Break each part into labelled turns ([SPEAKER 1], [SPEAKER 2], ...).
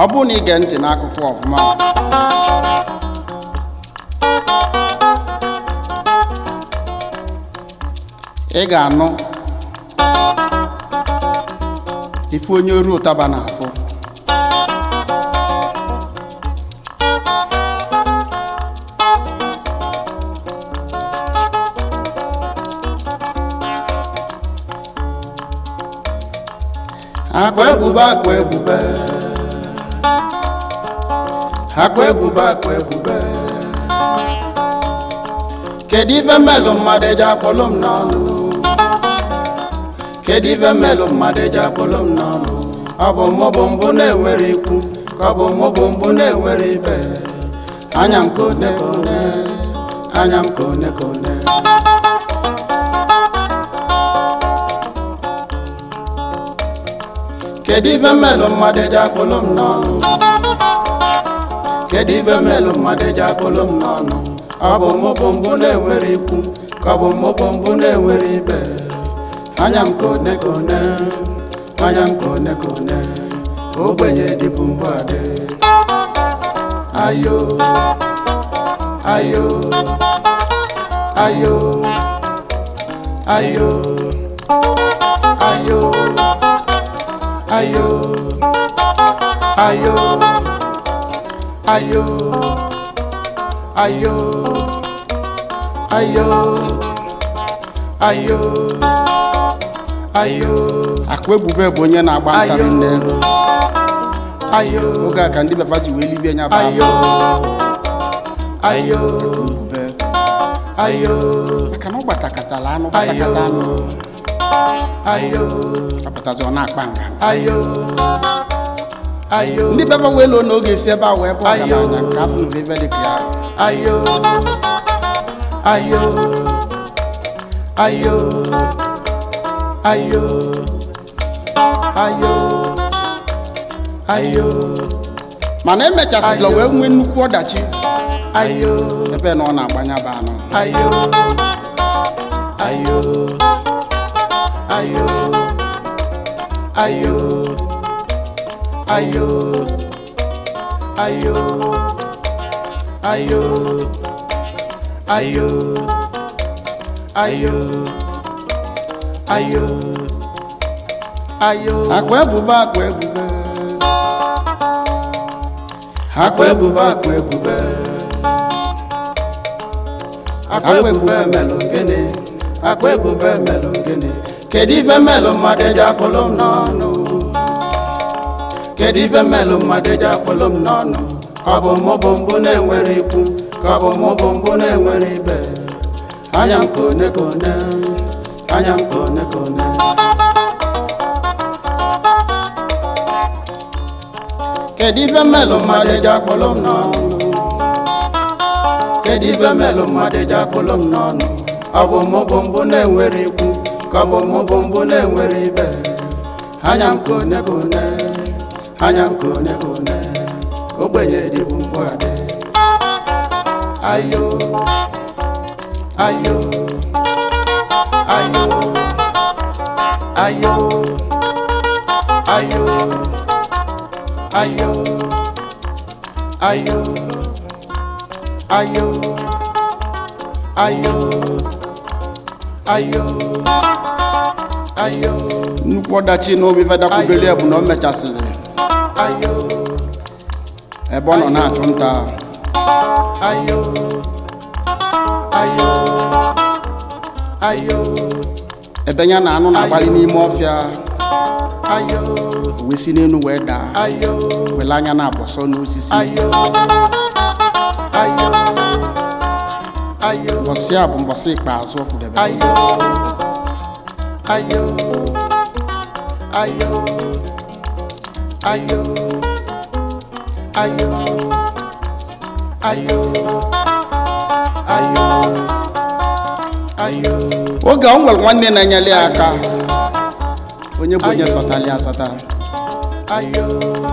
[SPEAKER 1] ọ bụrụ na ige ntị n'akụkọ ọfụma ị ga-anụ ife onye oru ụtaba na-afụ akwa ebube akwa ebube akwa ebube akwa ebube kedu ife mmelụ mmadụ eji akpọlụ m n'ọnụ kedu ife mmelụ mmadụ eji akpọlụ m n'ọnụ ọ bụ mụ bụ mbụ na-enwere ikwu ka ọ bụ mụ bụ mbụ na-enwere ibe anya m ka one ka one anya m ka one ka one kedu ife mmelụ mmadụ eji akpọlụ m n'ọnụ kedu ife mmelụ mmadụ eji akpọlụ m n'ọnụ ọ bụ mụ bụ mbụ na-enwere ikwu ka ọ bụ mụ bụ mbụ na-enwere ibe anya m ka one ka one anya m ka one ka one ogbenye dịbụ mbụ adị ayo ayo ayo ayo ayo ayo ayo ayo ayo ayo ayo ayo akwa ebube bụ onye na-agba ntarị nne ayo oge a ka ndị befa ji wee libie nya bụ
[SPEAKER 2] ayo
[SPEAKER 1] afọ
[SPEAKER 2] ayo
[SPEAKER 1] ebube
[SPEAKER 2] ayo
[SPEAKER 1] maka na ọ gbatakatala anụ gbatakata anụ
[SPEAKER 2] ayo
[SPEAKER 1] apụtazi ọ na-akpa nga
[SPEAKER 2] ayo ayo
[SPEAKER 1] ndị befa wee loo n'oge si ebe a wee bụ
[SPEAKER 2] Ayo.
[SPEAKER 1] ọgaranya nke afọ nụrụ ebe dị ka ya
[SPEAKER 2] ayo ayo ayo ayo ayo ayo
[SPEAKER 1] mana emechasịla
[SPEAKER 2] Ayo.
[SPEAKER 1] wee nwee nnukwu ọdachi
[SPEAKER 2] ayo
[SPEAKER 1] ebe na ọ na-agbanya bụ anụ
[SPEAKER 2] ayo ayo ayo ayo ayo ayo ayo ayo ayo ayo ayo
[SPEAKER 1] akwa ebube akwa ebube akwa ebube akwa ebube
[SPEAKER 2] akwa ebube melụ gịnị
[SPEAKER 1] akwa ebube melụ gịnị kedu ife melụ mmadụ eji akpọlụ m n'ọnụ kedu ife melụ mmadụ eji akpọlụ m n'ọnụ ọ bụ mụ bụ mbụ na-enwere ikwu ka ọ bụ mụ bụ mbụ na-enwere ibe anya m ka one ka one anya m ka one ka one kedu ife melụ mmadụ eji akpọlụ m n'ọnụ kedu ife melụ mmadụ eji akpọlụ m n'ọnụ ọ bụ mụ bụ mbụ na-enwere ikwu ka ọ bụ mụ bụ mbụ na-enwere ibe anya m ka one ka one anya m ka one ka one ogbenye dịbụ mkpụ adị ayo ayo ayo ayo ayo ayo ayo ayo ayo ayo ayo nnukwu ọdachi n'obi fedakwudoli ya bụ na o mechasịrị
[SPEAKER 2] ayo
[SPEAKER 1] ebe ọ nọ na-achụ nta
[SPEAKER 2] ayo ayo ayo
[SPEAKER 1] ebe ya na anụ na-agbalị n'ime ọfịa
[SPEAKER 2] ayo
[SPEAKER 1] o wee si n'elu wee daa
[SPEAKER 2] ayo
[SPEAKER 1] wele anya na-abọsọ n'osisi
[SPEAKER 2] ayo ayo ayo
[SPEAKER 1] mbọsị a bụ mbọsị ikpeazụ ọ fụdebe
[SPEAKER 2] ayo ayo ayo ayo ayo ayo ayo ayo
[SPEAKER 1] oge ọ nwere nwanne na-enyere ya aka onye bụ onye sọtara ya asọta
[SPEAKER 2] ayo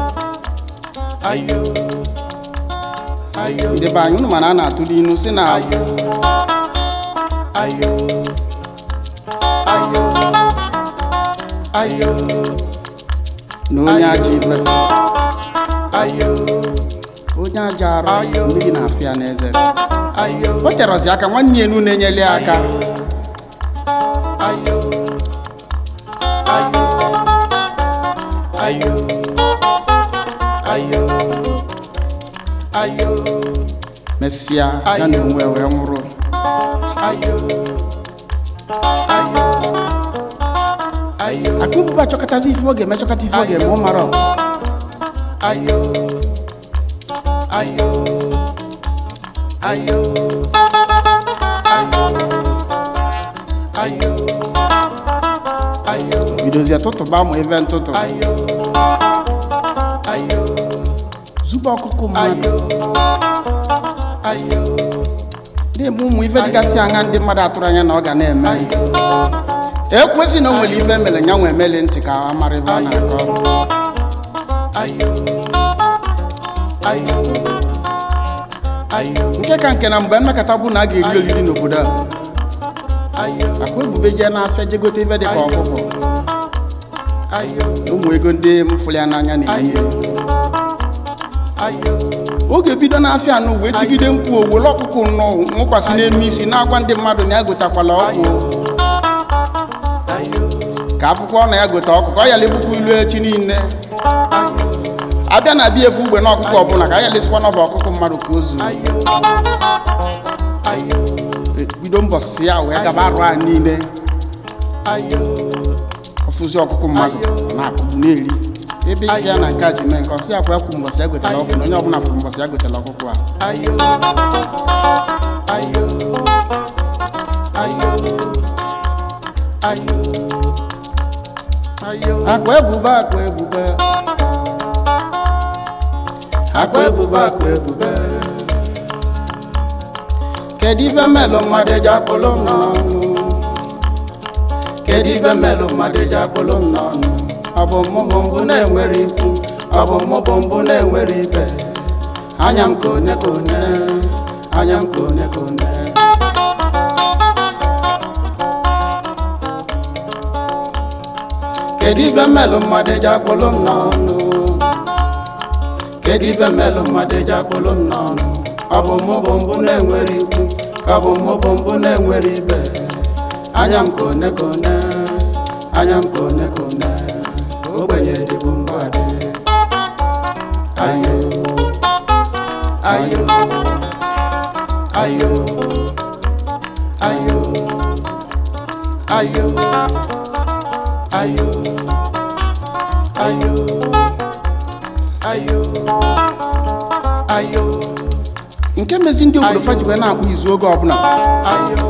[SPEAKER 2] ayo ayo
[SPEAKER 1] ndị be anyị unu mana a na-atụrụ inu si na
[SPEAKER 2] ayo ayo ayo ayo
[SPEAKER 1] na onye ajọ ife
[SPEAKER 2] ayo
[SPEAKER 1] onye aja arụ
[SPEAKER 2] Ayo.
[SPEAKER 1] mmiri na-afịa n'eze
[SPEAKER 2] ayo
[SPEAKER 1] o terọzi aka nwanne enu na-enyeli ya aka
[SPEAKER 2] ayo ayo ayo ayo ayo
[SPEAKER 1] mesịa ya
[SPEAKER 2] Ayo.
[SPEAKER 1] na onwe wee nwụrụ
[SPEAKER 2] ayo ayo ayo
[SPEAKER 1] aka ụbụba chọkọtazi ife ọ ga-eme chọkọta ife ọ ga-eme ọ mara ọ.
[SPEAKER 2] ayo ayo ayo ayo ayo ayo
[SPEAKER 1] bidozie tụtụba ma ife ntụtụ
[SPEAKER 2] ayo ayo
[SPEAKER 1] zube ọkụkụ mmadụ
[SPEAKER 2] ayo ayo
[SPEAKER 1] na-eme ụmụ ife dịgasị anya ndị mmadụ atụrụ anya na ọ ga na-eme
[SPEAKER 2] ayo
[SPEAKER 1] ekwesị na o nwere ife mere ya nwe emeli ntị ka a mara ife a na-akọ
[SPEAKER 2] ayo ayo ayo
[SPEAKER 1] nke ka nke na mgbe mmekọta bụ na a ga-eri oriri n'obodo a
[SPEAKER 2] ayo
[SPEAKER 1] akwa ebube jee n'afịa je gote ife dịka ọkụkọ
[SPEAKER 2] ayo
[SPEAKER 1] na ụmụ ego ndị mfụli ya n'anya na-enye
[SPEAKER 2] ayo ayo
[SPEAKER 1] oge bido n'afịa anụ wee tigide mkpu owele ọkụkụ nnọọ nwụkwasị n'elu isi na-agwa ndị mmadụ na ya gotakwala ọkụ
[SPEAKER 2] ayo
[SPEAKER 1] ka akwụkwọ na ya gote ọkụkọ ọ yala ebukwa ilu echi niile
[SPEAKER 2] ayo
[SPEAKER 1] abịa na abịa efu ugbe na ọkụkọ ọbụla ka a yalesikwa n'ọba ọkụkọ mmadụ ka o zuo
[SPEAKER 2] ayo ayo
[SPEAKER 1] bido mbọsị ya wee gaba arụ a niile
[SPEAKER 2] ayo
[SPEAKER 1] ọfụzi ọkụkụ mmadụ na-akụgbu na-eri ebe isi ya na nke a ji mee nke ọsị akwa ekwu mbọsị ya gotela ọkụ na onye ọbụla fụrụ mbọsị ya gotela ọkụkọ a
[SPEAKER 2] ayo ayo ayo ayo ayo
[SPEAKER 1] akwa ebube akwa ebube akwa ebube akwa ebube kedu ife melụ mmadụ eji akpụlụ m n'ọnụ kedu ife melụ mmadụ eji akpụlụ m n'ọnụ ọ bụ mụ bụ mbụ na-enwere ikwu ọ bụ mụ bụ mbụ na-enwere ibe anya m ka one ka one anya m ka one ka one kedu ife melụ mmadụ eji akpụlụ m n'ọnụ kedu ife melụ mmadụ eji akpụlụ m n'ọnụ ọ bụ mụ bụ mbụ na-enwere ikwu ka ọ bụ mụ bụ mbụ na-enwere ibe anya m ka one ka one anya m ka one ka one ogbenye dịbụ mgbadị ayo ayo ayo ayo
[SPEAKER 2] ayo ayo ayo ayo ayo
[SPEAKER 1] nke mezi ndị obodo fa ji wee na-akpụ izu oge ọbụla
[SPEAKER 2] ayo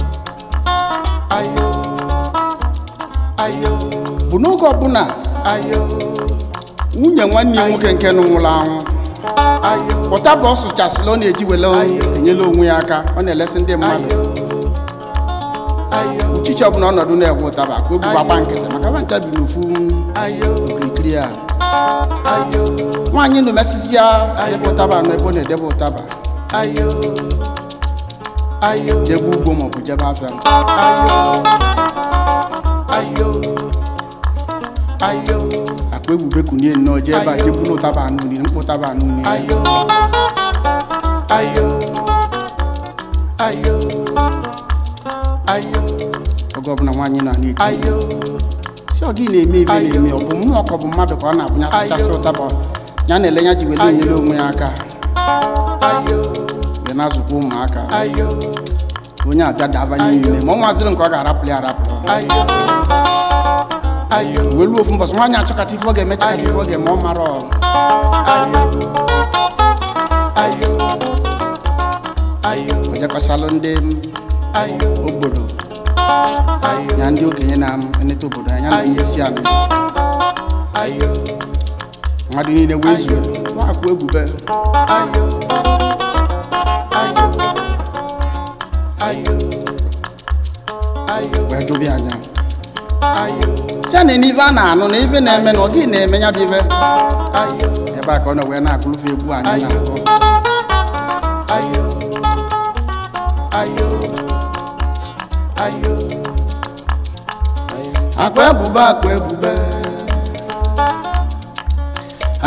[SPEAKER 2] ayo ayo
[SPEAKER 1] bụ n'oge ọbụla
[SPEAKER 2] ayo
[SPEAKER 1] nwunye nwanne ya nwoke nke nụ nwụrụ anwụ
[SPEAKER 2] ayo
[SPEAKER 1] pụta bụ ọ sụchasịla ọ na-eji wele enyela onwe ya aka ọ na-elesi ndị mmadụ
[SPEAKER 2] ayo ayo
[SPEAKER 1] uchichi ọbụla ọnọdụ na-egwe ụtaba ka o gbagba nkịtị maka ba ncha bi n'ofu
[SPEAKER 2] ayo
[SPEAKER 1] okirikiri a
[SPEAKER 2] ayo
[SPEAKER 1] nwaanyị nụ mesisi ya debe ụtaba anụ ebe ọ na-edebe ụtaba
[SPEAKER 2] ayo ayo
[SPEAKER 1] jebe ugbo maọbụ jebe afịa
[SPEAKER 2] ayo ayo ayo
[SPEAKER 1] akpa ebube kunie nnọọ jee ebe a jee buru ụtaba anụ nri mkpụ ụtaba anụ nri
[SPEAKER 2] ayo ayo ayo ayo
[SPEAKER 1] oge ọbụla nwaanyị na na-eti
[SPEAKER 2] ayo
[SPEAKER 1] si ọ gị na-eme ibe na-eme ọ bụ mmụọ ka ọ bụ mmadụ ka ọ na-abụnya sụchasị ụtaba ya na-ele ya ji wele enyere onwe ya aka
[SPEAKER 2] ayo
[SPEAKER 1] wee na-azụkwa ụmụaka
[SPEAKER 2] ayo
[SPEAKER 1] onye abịa daba niile ma ọ nwaziri nke ọ ga-arapụ ya arapụ
[SPEAKER 2] ayo ayo
[SPEAKER 1] wee luo ofu mbọsị nwaanyị achọkata ife ọ ga-eme chakata ife ọ ga-eme ọ mara ọ
[SPEAKER 2] ayo ayo ayo
[SPEAKER 1] ojekọsalụ ndị
[SPEAKER 2] ayo
[SPEAKER 1] obodo
[SPEAKER 2] ayo
[SPEAKER 1] ya ndị okenye na-eneta obodo anya na onye isi ala
[SPEAKER 2] ayo
[SPEAKER 1] mmadụ niile wee zuo na-akwụ ebube
[SPEAKER 2] ayo ayo ayo ayo
[SPEAKER 1] wee jụbịa anya
[SPEAKER 2] ayo
[SPEAKER 1] si a na ife a na-anụ na ife na-eme na ọ gị na-eme ya bụ ife
[SPEAKER 2] ayo
[SPEAKER 1] ebe a ka ọ nọ wee na-agụlụfe egwu anyị na-akọ
[SPEAKER 2] ayo ayo ayo
[SPEAKER 1] akwa ebube akwa ebube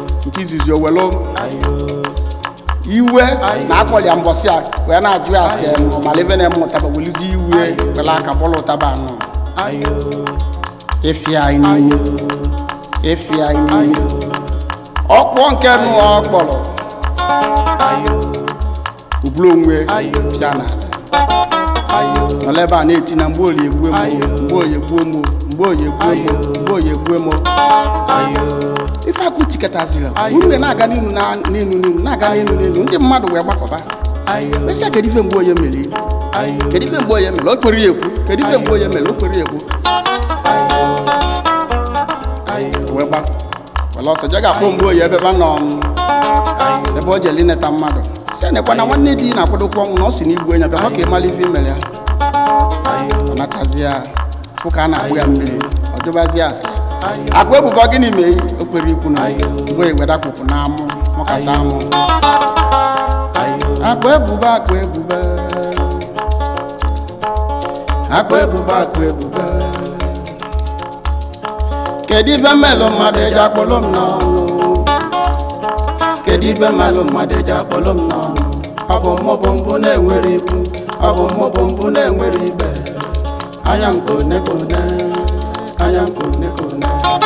[SPEAKER 3] nke izizi owelu
[SPEAKER 2] ayo
[SPEAKER 3] iwe na akpọli ya mbọsị a wee na-ajụ ya asị malive na eme ụtaba welizi iwe wele aka bọlụ ụtaba anọ
[SPEAKER 2] ayo
[SPEAKER 3] efi anyị n'ime efi anyị n'ime ọkpọ nke nụ ọ kpọrọ
[SPEAKER 2] ayo
[SPEAKER 3] ubulu onwe
[SPEAKER 2] Ayo.
[SPEAKER 3] bịa n'ala
[SPEAKER 2] ayo
[SPEAKER 3] nọla ebe a na-eti na mgbe oyi egbuo mo
[SPEAKER 2] Ayo.
[SPEAKER 3] mgbe oyi egbuo mo mgbe oyi egbuo mo
[SPEAKER 2] Ayo.
[SPEAKER 3] mgbe oyi egbuo mo
[SPEAKER 2] ayo
[SPEAKER 3] ife akụ tiketaziri
[SPEAKER 2] Ayo.
[SPEAKER 3] unu na-aga n'inu na- n'inu n'inu na-aga n'inu n'inu ndị mmadụ wee gbakọba
[SPEAKER 2] ayo
[SPEAKER 3] mesịa kedu ife mgbe onye mere
[SPEAKER 2] ayo
[SPEAKER 3] kedu ife mgbe onye mere o kwere ya ekwu kedu ife mgbe onye mere o kwere ya ekwu
[SPEAKER 2] ayo
[SPEAKER 3] wee gbakọ wele ọsọ je ga-akpọ mgbe oyi ebe ebe a nọ m, ebe o jeli neta mmadụ si ya nekwa na nwanne di na-akwadokwa ọnwụ na ọ si n'igbu enyi bịa ka ị mara ife imere ya ọ natazi ya fụ ka a na-akpụ ya mmiri ọ jụbazi asị akpa ebubo gịnị mee o kwere ikwu na mgbe ewere akpụkpụ na amụ mụkata amụ akpa ebubo akpa ebubo akpa ebubo akpa ebubo kedu ife mmelụ mmadụ eji akpọlụ m n'ọnụ kedu ife mmelụ mmadụ eji akpọlụ m n'ọnụ ọ bụ mụ bụ mbụ na-enwere ikwu ọ bụ mụ bụ mbụ na-enwere ibe anya m kone kone anya m kone kone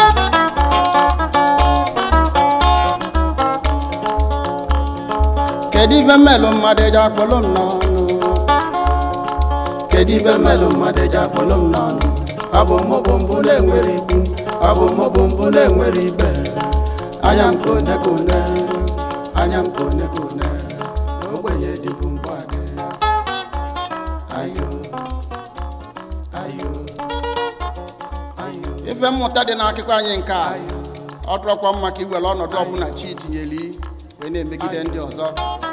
[SPEAKER 3] kedu ife mmelụ mmadụ eji akpọlụ m n'ọnụ kedu ife mmelụ mmadụ eji akpọlụ m n'ọnụ ọ bụ mụ bụ mbụ na-enwere ikwu ọ bụ mụ bụ mbụ na-enwere ibe anya m kone kone anya m kone kone ogbenye dịbụ mbụ adị ayo ayo ayo ife mmụta dị n'akụkọ anyị nke a ọ dụrọkwa mma ka iwere ọnọdụ ọbụla chi tinyeli wee na-emegide ndị ọzọ